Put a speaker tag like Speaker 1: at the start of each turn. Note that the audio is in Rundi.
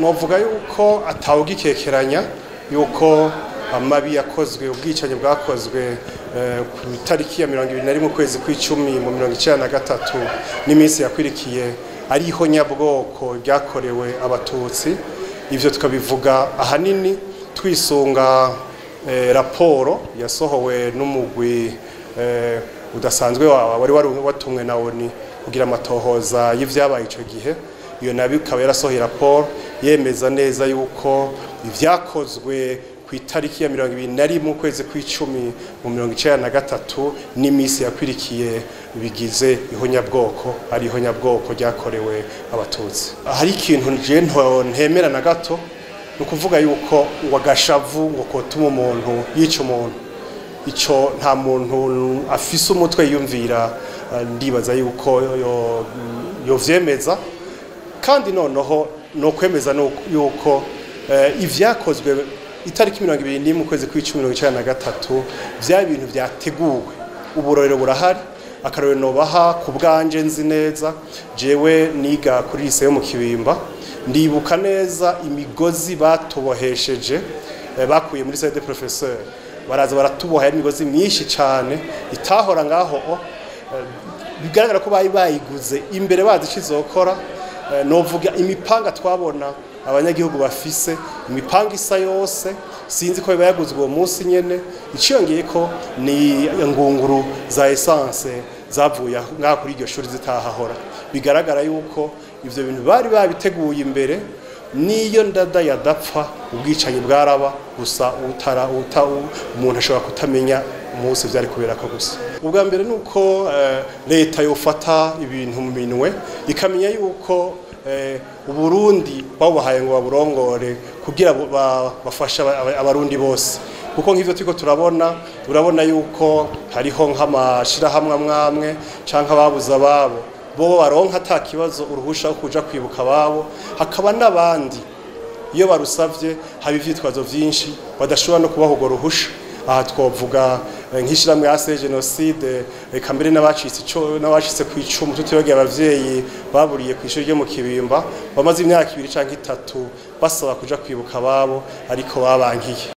Speaker 1: novuga yuko atawugikekeranya yuko amabi yakozwe ubwicanyi bwakozwe ku itariki ya mirongo ibiri na rimwe ukwezi kw'icumi mu mirongo icyenda na gatatu n'iminsi yakwirikiye ariho nyabwoko ryakorewe abatutsi ibyo tukabivuga ahanini twisunga raporo yasohowe n'umugwi udasanzwe wari watumwe na oni kugira amatohoza y'ibyabaye icyo gihe iyo nabi ikaba yarasohoye raporo yemeza neza yuko ibyakozwe ku itariki ya mirongo ibiri na rimwe ukwezi kw'icumi mu mirongo icyenda na gatatu n'iminsi yakwirikiye bigize ihonyabwoko ari ihonyabwoko ryakorewe abatutsi hari ikintu nje ntemera na gato ni ukuvuga yuko ngo agashavu ngo kotuma umuntu yica umuntu icyo nta muntu afise umutwe yiyumvira ndibaza yuko yovyemeza kandi noneho ni ukwemeza yuko ibyakozwe itariki mirongo ibiri n'imwe ukwezi kw'icumi mirongo icyenda na gatatu bya bintu byateguwe uburorero burahari akarorero nobaha ku bwanje nzi neza jewe niga kuri lise yo mu kibimba ndibuka neza imigozi batubohesheje bakuye muri sede professeur baraza baratuboha imigozi myinshi cyane itahora ngaho bigaragara ko bari bayiguze imbere bazi icyo izokora novuga imipanga twabona abanyagihugu bafise imipanga isa yose sinzi ko biba yaguzwe uwo munsi nyene iciyongeye ko ni ngunguru za essence zavuye ngaha kuri iryo shuri zitahahora bigaragara yuko ivyo bintu bari babiteguye imbere niyo ndada yadapfa ubwicanyi bwaraba gusa utara uta umuntu ashobora kutamenya umunsi vyari kubera ko gusa ubwa mbere nuko leta yofata ibintu mu minwe ikamenya yuko uburundi babuhaye ngo baburongore kugira bafashe abarundi bose kuko nk'ivyo turiko turabona urabona yuko hariho nk'amashirahamwe amwamwe canke ababuze ababo bo baronka ata kibazo uruhusha wo kuja kwibuka ababo hakaba n'abandi iyo barusavye haba ivyitwazo vyinshi badashobora no kubaha urwo ruhusha aha twovuga nk'ishyirahamwe ya jenoside reka mbere n'abacitse ku icumu tutibagiye abavyeyi baburiye ku ishuri ryo mu kibimba bamaze imyaka ibiri canke itatu basaba kuja kwibuka ababo ariko babankiye